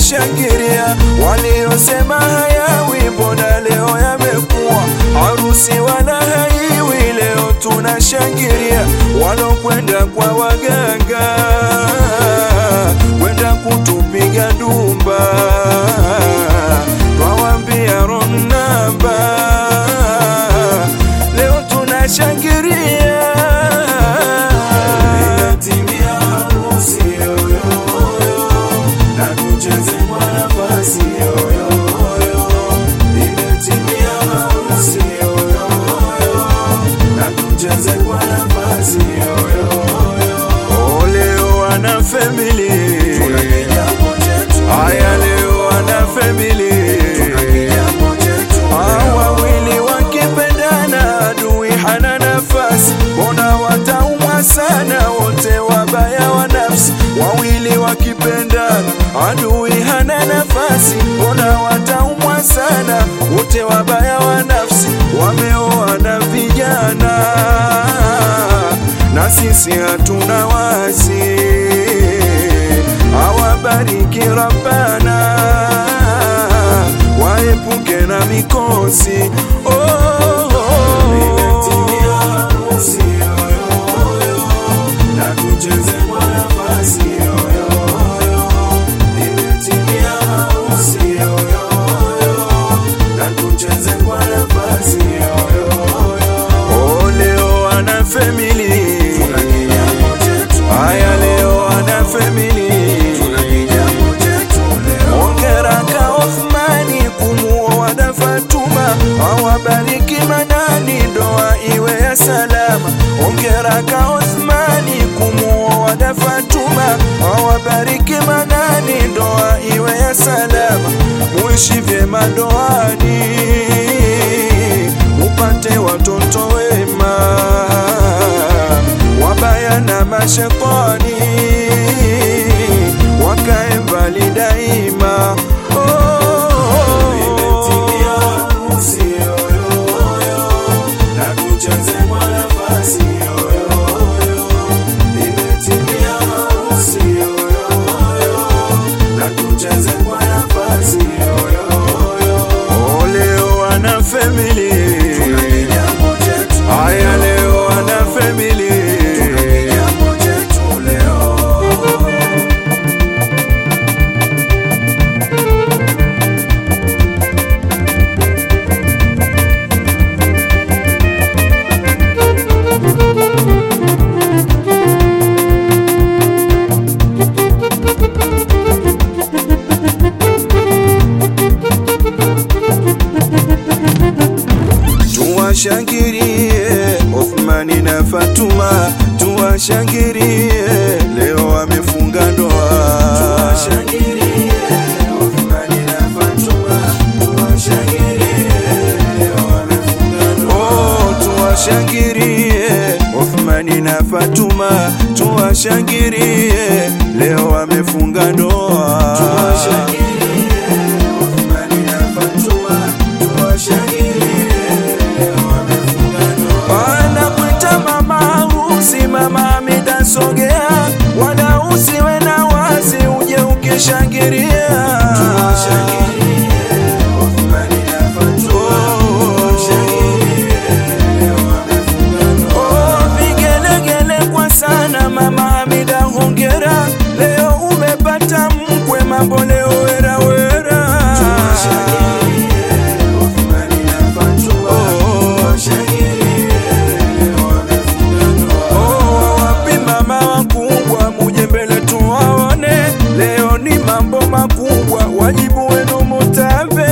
tunashangilia, waliosema hayawi mbona leo yamekuwa, harusi wala haiwi leo tunashangilia, walokwenda kwa waganga kwenda kutupiga ndumba, twawambia wrong number, leo tunashangilia Imetimia harusi yoyoyo, na tucheze kwa nafasi yoyoyo. Imetimia harusi yoyoyo, na tucheze kwa nafasi yoyoyo. Oh, leo wana family. Haya leo wana family. Hawa wawili wakipendana adui hana nafasi, mbona wataumwa sana wote wabaya wa nafsi. Wawili wakipendana adui hana nafasi, mbona wataumwa sana wote wabaya wa nafsi. Wameoana vijana na sisi hatuna wasi, awabariki Rabbana waepuke na mikosi oh, oh, oh. Imetimia harusi yoyoyo, na tucheze kwa nafasi yoyoyo. Imetimia harusi yoyoyo, na tucheze kwa nafasi yoyoyo. Oh, leo ana family Haya leo ana family Ongera ka Othmani kumuoa da Fatuma, awabariki Manani, ndoa iwe ya salama. Ongera ka Othmani kumuoa da Fatuma, awabariki Manani, ndoa iwe ya salama. Muishi vyema ndoani, upate watoto wema, wabaya na mashetani wakae mbali daima. Oh, oh, oh. Imetimia harusi yoyoyo, na tucheze kwa nafasi yoyoyo. Imetimia harusi yoyoyo, na tucheze kwa nafasi yoyoyo. Oh, leo wana family. Haya leo wana family. leo Tuwashangilie Othmani na Fatuma, tuwashangilie leo wamefunga ndoa. Oh, tuwashangilie Othmani na Fatuma, tuwashangilie leo wamefunga ndoa. Wanakuita mama harusi, mama Hamida sogea, wala usiwe na wasi, uje ukishangilia. Oh, vigelegele kwa sana mama Hamida, hongera, leo umepata mkwe, mambo leo wera wera. Oh, wapi mama wakubwa, muje mbele tuwaone, leo ni mambo makubwa, wajibu wenu mutabe.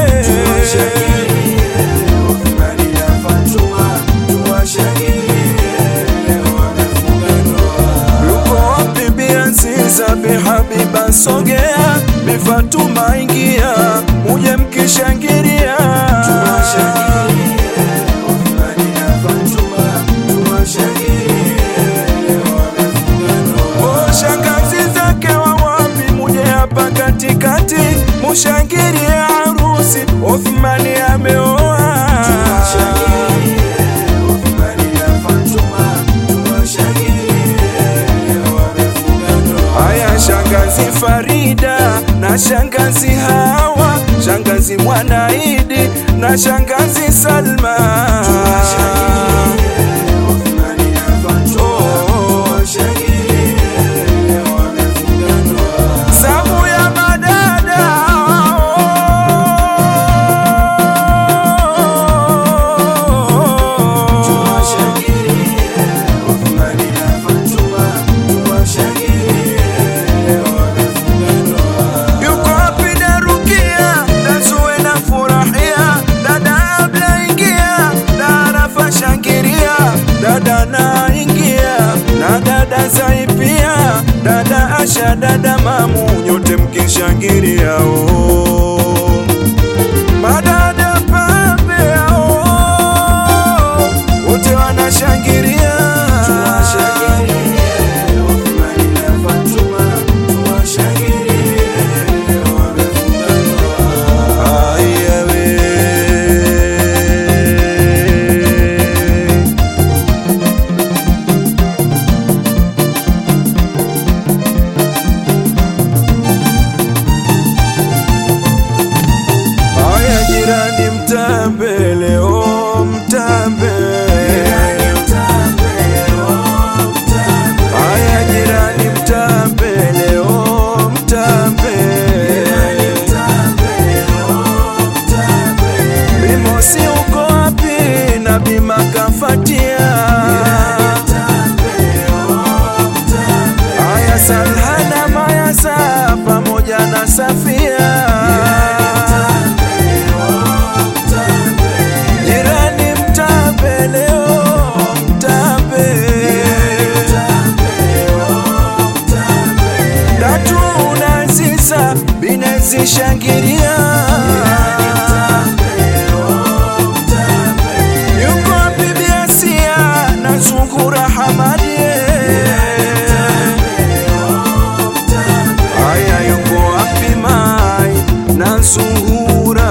Yuko wapi Bi Aziza, Bi Habiba sogea, Bi Fatuma ingia, muje mkishangilia. Oh, shangazi zake wa wapi, muje hapa katikati, mushangilie harusi, Othmani ameoa. Haya shangazi Farida na na shangazi Hawa, shangazi Mwanaidi na shangazi Salma. Safu ya madada yuko wapi Darukia, Dazue na furahia, dada Abla ingia, Darafa shangiria, dada na ingia, na dada Zaipia, dada Asha, dada Mamu, nyote mkishangiria oh. Madada pambe oh, wote wanashangiria Aya we. Aya jirani mtambe leo mtambe Aya jirani mtambe leo mtambe Bimosi uko wapi na bima kafatia Aya Salhana Mayasa pamoja na Safia Jirani mtambe leo mtambe Tatu na Ziza binezi shangiria Yuko bibi Asia na Zungura Hamadie Aya yuko wapi Mai na Zuhura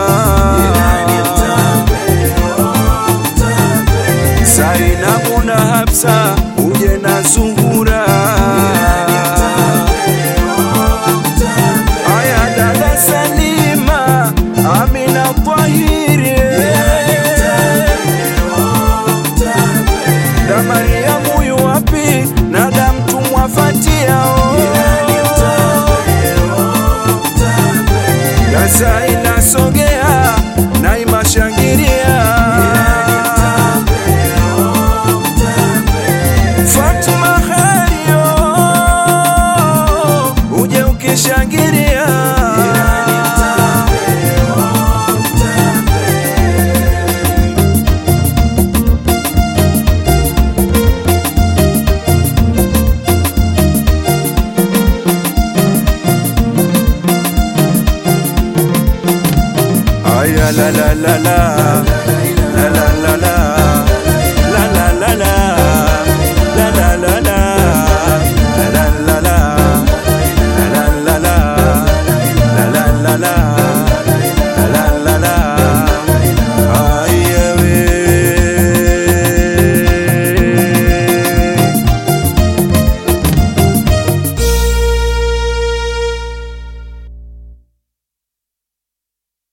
Zainabu na Hafsa uje na Zuhura Aya dada Salima Amina Tahiri Da Mariamu yu wapi na da mtumwa Fatia oh. Gaza inasogea na imashangiria Fatuma Hario uje ukishangiria Aya la la la la